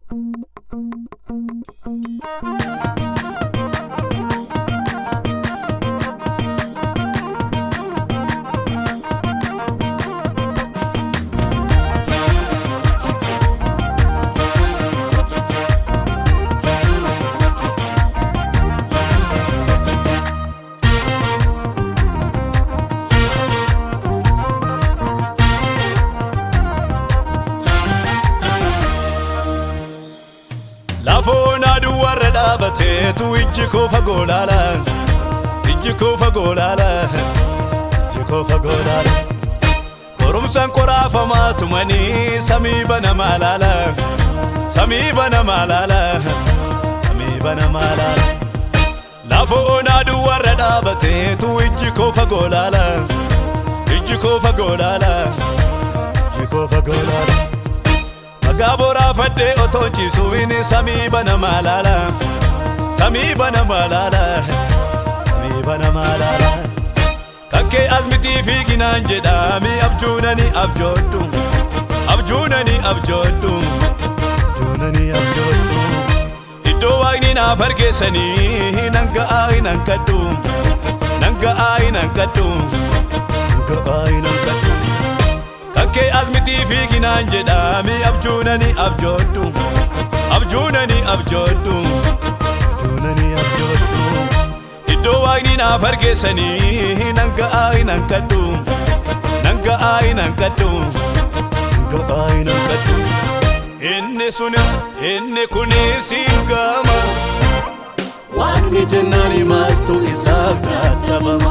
Lafoon aduu warra dhaabateetu ijji koo fagoo laala. Ijji koo fagoo laala. Ijji koo fagoo laala. Qorumsaan qoraafamaa tumanii samii banamaa laala. Samii banamaa laala. Samii banamaa laala. Lafoon aduu warra dhaabateetu ijji koo fagoo laala. Ijji koo fagoo laala. Ijji koo fagoo laala. Dhagaa boraafadhee otoo ciisuun samii banamaa laala. Samii banamaa laala. Samii banamaa laala. Kakkee asmitii fiiginaan jedhaami abjuunani abjoodhu. Abjuunani abjoodhu. Abjuunani abjoodhu. Iddoo waaqni naaf argeessanii nan ga'aa hin hanqadhu. Nan ga'aa hin hanqadhu. Nan ga'aa hin hanqadhu. Kakkee asmitii fiiginaan jedhaami abjuunani abjoodhu. Abjuunani abjoodhu. Abjuunani abjoodhu. Iddoo waaqni naaf argeessanii nan ga'aa hin hanqadhu. Nan ga'aa hin hanqadhu. Nan ga'aa hin hanqadhu. Inni sunis inni kunis hin gama. Waaqni jennaan maaltu isaaf dadhabama.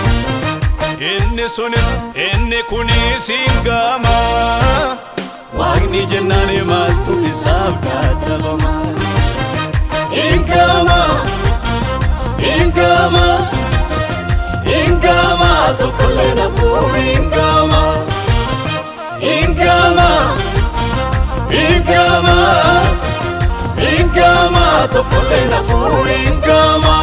Inni sunis inni kunis hin gama. Waaqni jennaan maaltu isaaf dadhabama. Ingama, ingama, ingama tokkollee nafuur ingama. Ingama, ingama, ingama tokkollee nafuur ingama.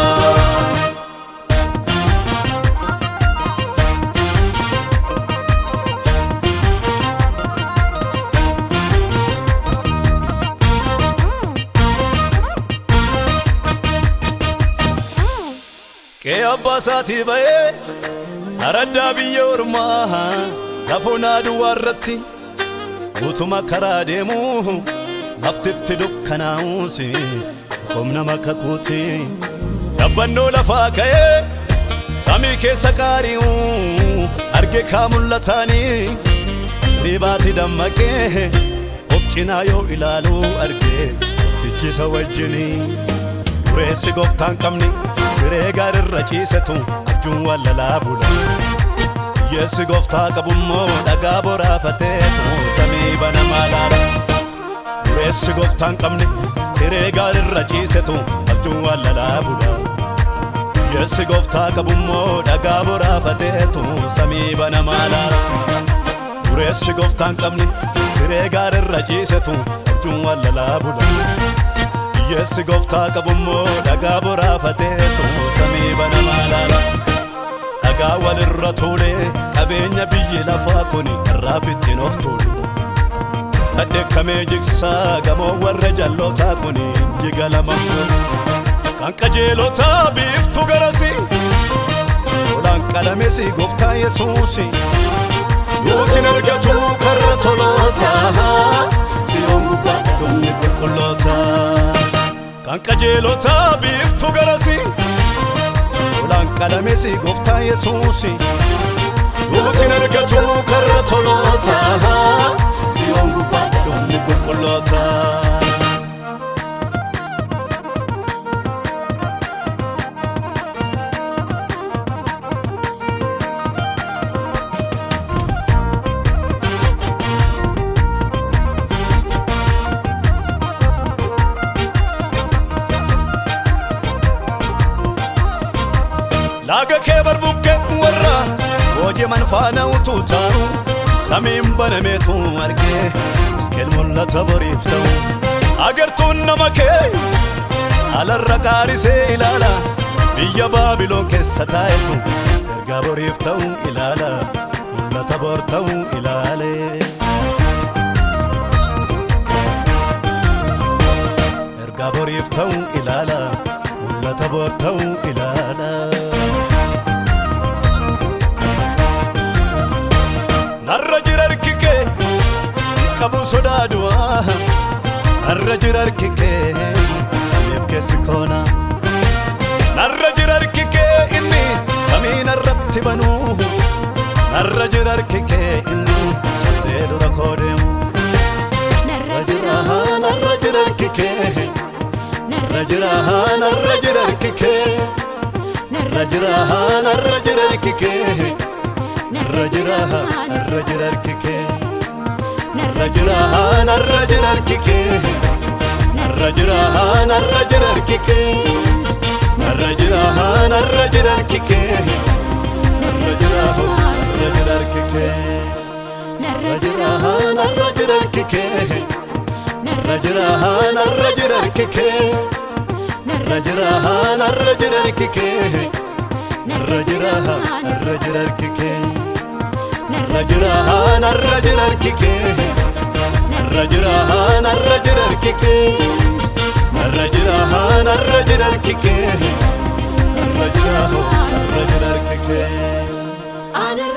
Qe'ee abbaa isaatii ba'ee araddaa biyya ormaa lafoon aduwaa irratti utuma karaa deemu laftitti dukkanaa'uus humna makka kuuti dabbannoo lafaa ka'ee samii keessa qaari'u arge kaa mul'ataanii ribaati dammaqee of cinaa yoo ilaalu arge ijjisa wajjinii dureessi gooftaan qabni siree gaarirra ciisetu abjuun wallalaa bula yeessi gooftaa qabummoo dhagaa boraafateetu samii banamaa laala dureessi gooftaan qabni siree gaarirra ciisetu abjuun wallalaa bula yeessi gooftaa qabummoo dhagaa boraafateetu samii banamaa laala dureessi gooftaan qabni siree gaarirra ciisetu abjuun wallalaa bula Yeessi gooftaa qabummoo dhagaa boraafateetu samii banamaa laala. Dhagaa walirra tuulee qabeenya biyyi lafaa kuni irraaf ittiin of tuulu. Dhadheekkamee jigsaa gamoo warra jallootaa kuni jiga lama Kan qajeelotaa biiftu garasi. Olaan qalamesi gooftaa Yesuusi. Yoosin argatu karra tolootaa. Siyoon gubbaadha dhumni qulqullootaa. Kan qajeelotaa biiftu garasi Olaan qalamesi gooftaa Yesuusi Yoosin argatu karra tolootaa. Siyoon gubbaadha dhumni qulqullootaa. Laaga kee barbuqqee warra hojii manfaana utuu taa'u samiin banameetu argee iskeel mul'ata boriif ta'u agartuun nama kee alarra qaarisee ilaala biyya baabiloon keessa taa'etu ergaa boriif ta'u ilaala mul'ata bor ta'u ilaale. egaa boriif ta'u ilaala mul'ata boor ta'u ilaala. Narra jira harki kee qabu sodaadu'a narra jira harki kee miif keessi koona. Narra jira harki kee inni samii narratti banuu narra jira harki kee inni cabsee dura koo deemu. narra jira narra jira harki kee narra jira narra jira harki kee narra jira narra jira harki kee narra jira narra jira harki kee narra jira narra jira harki kee narra jira narra jira harki kee narra jira narra jira harki kee narra jira narra jira harki kee narra jira narra jira harki kee narra jira narra jira harki kee narra jira narra jira harki kee narra jira narra jira harki kee narra jira narra jira harki kee narra jira narra jira harki kee narra jira narra jira harki kee narra jira narra jira harki kee Ana